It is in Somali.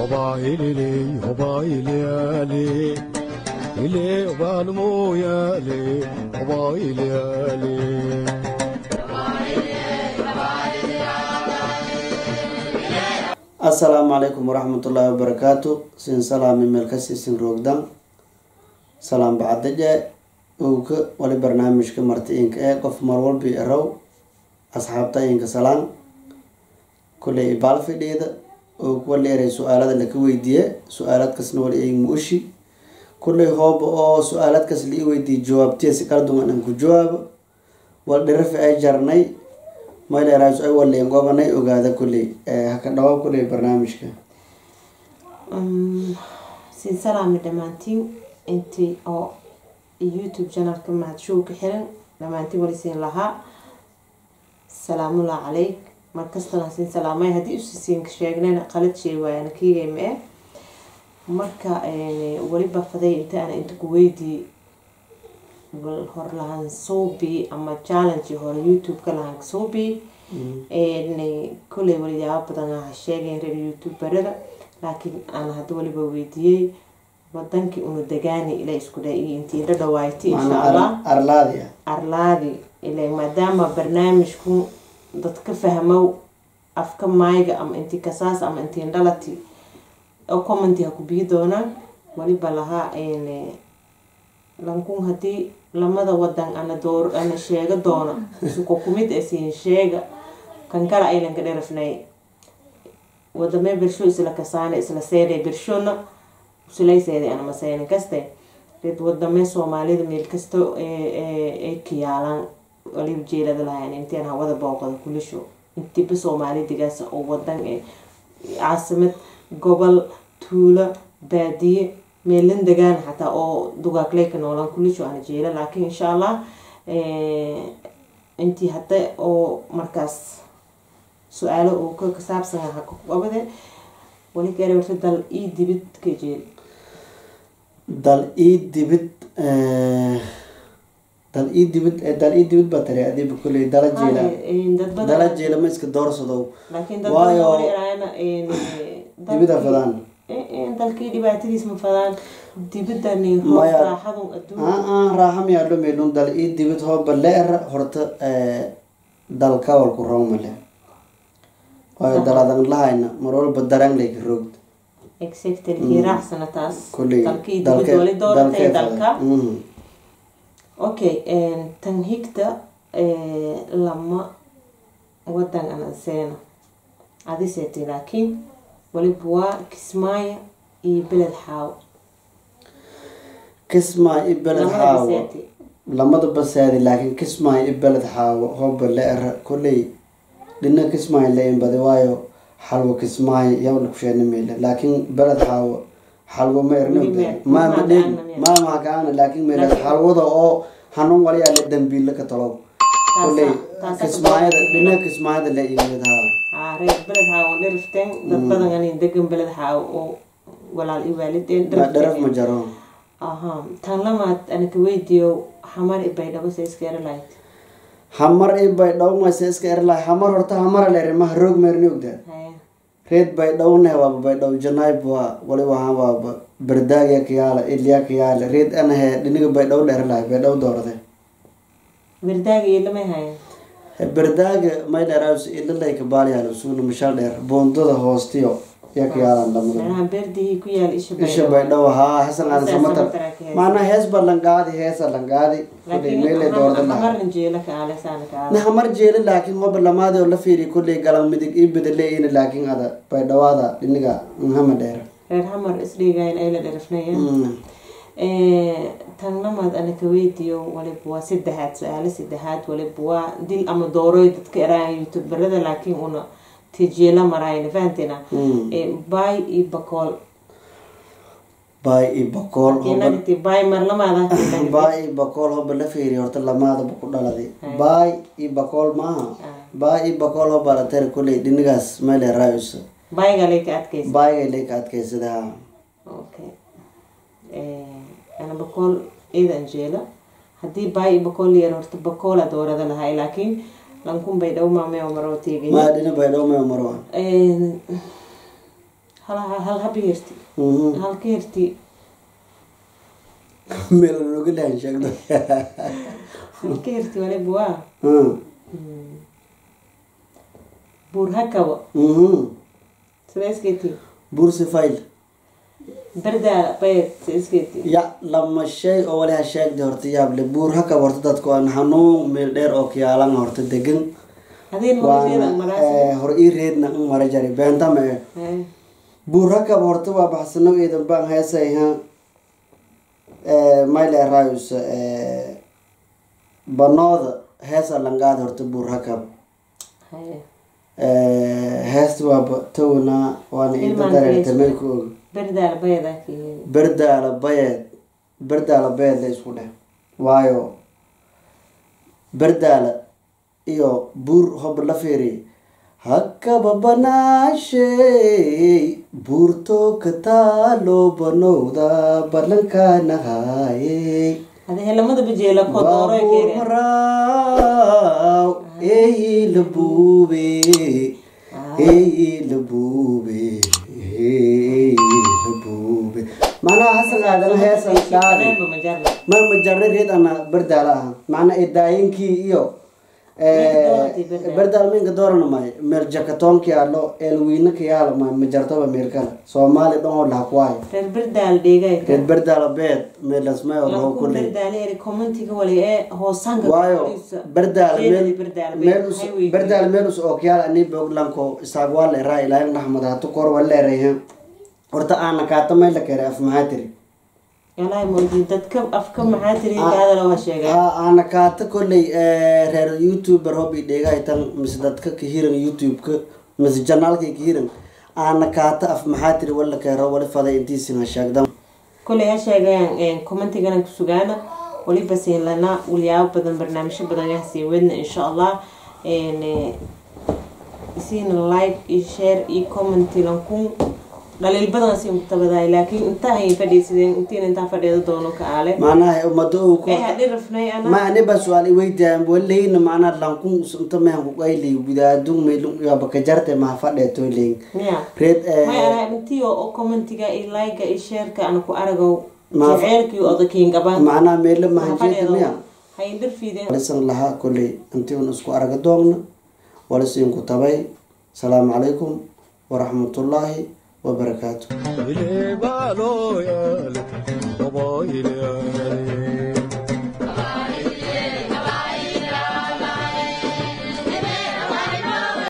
hobailele hobailele ile obalmoyale hobailele asalaamu calaykum waraxmatullaahi wabarakaatu sin salaami meelkasi sin roogdan salaam bacadaje owka wali barnaamijka marti inka ee qof marwalbi erow asxaabta inka salaan kuley ibaal fidhiida owka wali eray su-aalada laka weydiiye su-aaladkasna wali ay muushi kuley hooba oo su-aaladkas la ii weydiiye jawaabtiya si kala duwan aan ku jawaabo wal dhirafi ay jarnay mayleeraas ay waleen gobanay ogaada kuley haka dhawa kuley barnaamijka siin salaami dhammaantiin intii oo youtube channelka mahadshuu ka xiran dhammaantiin wali siin lahaa salaamullah caleyk markastana siin salaamay haddii usisiinka sheegnayna qalad shay waayana kiigayma eh marka weliba faday inta ana inta ku weydii bal hor lahaan suubi ama challenge hore youtube-ka lahaan suubi koley waliyaabo badan aha sheegayn reer youtuberada laakiin aan hadda waliba weydiiyey wadankii una degaani ila isku dha iyo intii la dhawaaytay insha allah arlaadi arlaadi ila maadaama barnaamijku dadka fahmow afka maayga ama intii kasaas ama intii dhalati oo commenti ha ku bii doonaan waliba lahaa lankun haddii lamada wadan ana door ana sheega doona isuko kumid e siin sheega kan kala aylanka dherafnay wadamee bersho isla kasaane isla seeday bershona usulayseeday ana maseyna kaste red wadamee soomaalida meel kasta ay kiyaalaan waliba jeelada lahayn intiin hawada booqada kulisho intiba soomaalidigaas oo wadan ee caasimad gobol tuulo baadiye meelan degaan xataa oo dugaagleeka noolaan kulisho ana jeela laakiin insha allah intii hadda oo markaas su-aalo uu ka kasaabsan aha qabade wali gaara warta dal ii dibid ka jeel dal ii dibid dal ii dibid dal ii dibid baa tari adiba kuley dala jeela dad badan dala jeela ma iska doorsadow laakiin dad waayo badan wali eraayana dibida fadaan dalkii dhibaatadiis ma fadaan dibidani Maya. raaxadun adduun aa raaxa miyaa dhumeylun dal ii dibid hooba leera horta dalka walku roomale waayo daladan lahayna mar walba daraan layka roogd exactly raacsana taas kuley dalkii dibid wali dooratay dalka okay tan higta lama wadan ana seena adiseeti laakiin waliba waa kismaayo iyo beled xaawo kismaa i beled lamada xaawo biseeti lamada basaadi laakiin kismaa i beled xaawo hooba leera kuley dhina kismaayo la inbadi waayo xalwo kismaayo yawna kusheena meyle laakiin beled xaawo xalwo ma erna Weli ma- ma ma ma dheeg gaana miya? ma ma kaana laakiin meelad Laakiin- xalwada oo hanuun waliyaa la dambiila ka talow kuley taasa kismaayada dhina kismaayada la iibadaha haa reer beled xaawo dherifteen dad badan anin degan beled xaawo oo walaal i waalideen ma dharaf ma jaro aha tan lamaad anaka weydiiyo xamar i baydhabo sa iska eri lahayd hamar i bay dhowmaysa iska erlahay hamar horta hamara leeri maha roog meerni ogdaa haya reed bay dhowne waaba bay dhow janayb waa wali wahaan waaba berdaagya kayaala ilya kayaala reed anahe dhiniga bay dhow dheer lahay bay dhow doorade berdaaga iyo lamay hayan berdaaga may dheeraas ilalay kabaaliyaal suuna mashal dheer boondada hoostiyo ya kayaalan lamada meelaha beerdihii ku yaal isha isha bay dhow haa hasan aan Heesa samatar samatar ka heesa. maana hees ba langaadi heesa langaadi kuley laakiin meelay doorada lahay xamarna jeela ka aale saana ka aale na hamar jeeli laakiin hoba lamaadi oo la fiiri kulley galan midig ii bedeleeyina laakiin ada bay dhawaada dhiniga hama dheer reer xamar isdhiigayn ay la dherifnayeen tan lamaad anaka weydiiyo waliba waa saddexaad su-aalo saddexaad waliba waa dil ama dooroy dadka eraan youtuberada laakiin una tijeela maraayna fahanteena bay iyo bakool baay i bakool hoba inagti bay mar lamaada baay i bakool hoba la fiiri horta lamaadaba ku dhaladay baay i bakool maaha baay i bakool hoba la tari kulley dhinigaas meele raayusa bayga lay ka adkaysa baayga leyka adkaysada ha okay ana bakool ciidan jeela haddii baay iyo bakool yar horta bakoola doorada lahay laakiin lankun bay dhow maamee oo maroo teegay maa dhina bay dhow mee marwa hal hal haba herti Mhm. hal ka herti meel nooga dhahan sheegdo hal ka herti waliba waa Mm. buur hakaba Mhm. sida iskeeti bursi file berdaala bayed sida iskeeti ya lama shay oo wali ha sheegda horta yaable buur hakab horta dadku aan hanuun meel dheer oo kiyaalan horta degan hadii magaceeda waana maraasi eh, hor ii reedna in mara jari beentama eh buur hakab horta waa baxsano iidan baan heesayha mayle rayus banooda heesa langaad horta buur hakab heesta waaba towna waana inta Ilmaan dareerta Grace. meel ku og berdaala bayedaa kiyeen berdaala bayeed berdaala bayeed la isku dheh waayo berdaala iyo buur hob la fiiri hakaba banaashey buurto ka taalo banowda balankaanahaayey hadi helamada bajeela kodooro baabuur keere maraaw eyi la buube eyi la buube eyi la buube macnaha hasan aadan heesan dhaadi Aneenba majarna ma majarna reed ana berdaala ah macna edaayinkii iyo doorati Berdaala. berdaal minka doorana may meel jakatoonka yaalo eelwiina ka yaalo may majartoba meel kale soomaali dhan oo laha kuwaayo reer berdaal dhegay reed berdaala beed meelasmay oo laho laku kuley berdaala eri commentiga wali ee hoosanka waayo berdaal Sheedadi meel berdaala meel bay- us- highway- berdaal meel us okyaal ani boglanko isaag waa leeraa ilaahin naxmad hatu kor waa leerayha horta aana kaata may la kere af maxaa tiri yalahi moodi dadka afka maxaa tiri kaadala waa sheegay aa aana kaata kolley reer youtuber hobi dhegaytan mise dadka ka hiran youtube-ka mise janaalkay ka hiran aana kaata af maxaa tiri wala keero wali faday intiisina sheegdan koley ha sheegayaan commentigana ku sugaana waliba siin lana walyaabo badan barnaamijyo badan yaa sii wadna insha allah isiina like iyo share iyo commenti lankun dhaliil badan siin ku tabadaay laakiin intaa hayin fadhiisideen intiina intaa fadhiida doono ka aale macnaha ummado uu ku ee hadhi rafnay ana ma aniba su-aal iweydiyan waleyna macnaa lankun inta mehan kuqayli gudaadun meylun yaba kajarte maha fadheetoyleyn miya reed may ana intii oo commentiga iyo like iyo shareka ana ku aragow Ma- jaceelkii odakiin gabaan macnaha meelo mahanjeeda miya hayin dharfiideen walisan lahaa kolley intii un isku araga doogna walisiinku tabay asalaamu calaykum waraxmatullaahi wabarakaatu ile balo yale obo ile yale